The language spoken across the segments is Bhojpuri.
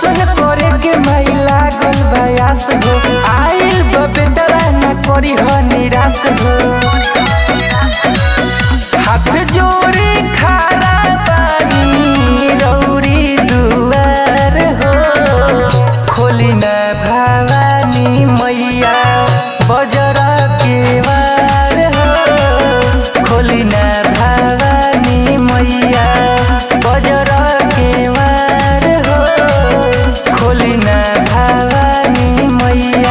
दर्शन करे के माई लागल बयास हो आइल बा बेटवा न करी हो निराश हो हाथ जोड़ी खड़ा बानी रौरी दुआर हो खोली न भवानी मैया बजर के वार हो खोली न भवानी मैया बजर के वार हो खोली न भवानी मैया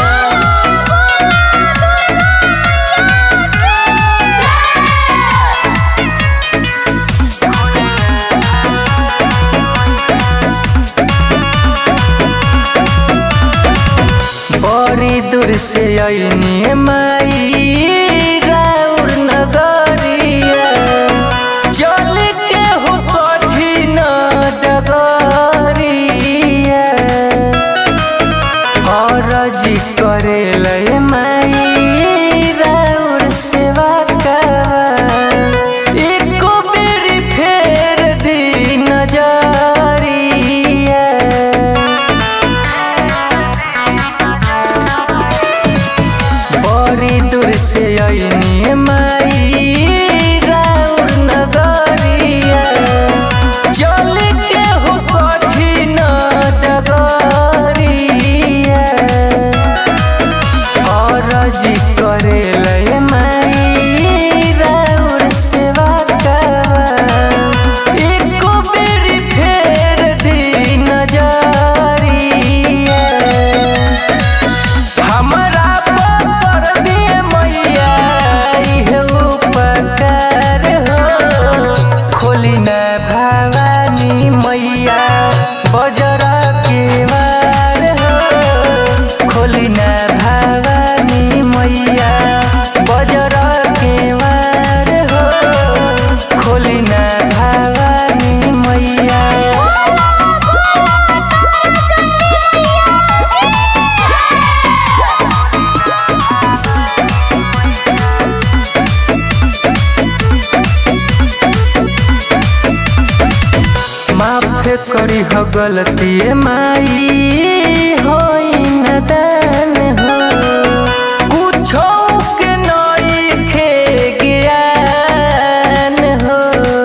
बड़ी दूर से अइनी माई राउर नगरिया चल के हो कठिन डगरिया अरजी करे लय माई राउर सेवा करवा एको बेरी फेर दी नजरिया बड़ी दूर से अइनी माई राउर नगरिया चल के हो कठिन डगरिया अरजी करे लय माई राउर सेवा करवा एको बेरी फेर दी नजरिया हमरा पर दिए मैया इहे उपकार हो खोली न भवानी मैया बजर के वार हो खोली न भवानी मैया बजर के वार हो खोली न भवानी मैया माफ करी हो गलती माई होई न दान हो कुछो के नइखे ज्ञान हो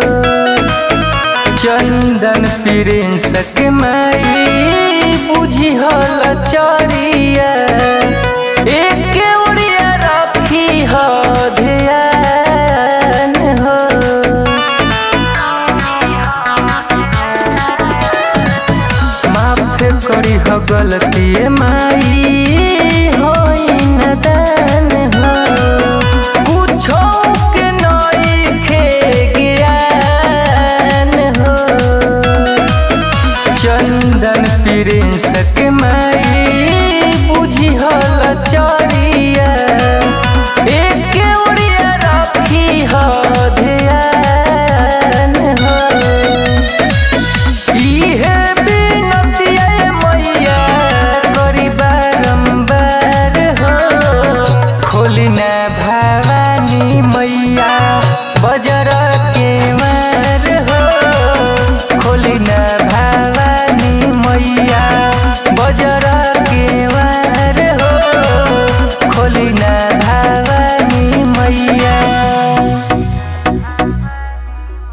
चंदन प्रिंस के माई बुझी हल चरिया एक उड़िया रखी हो ध्यान हो माफ करी हो गलती माई होई न दान हो कुछो के नइखे ज्ञान हो चंदन प्रिंस के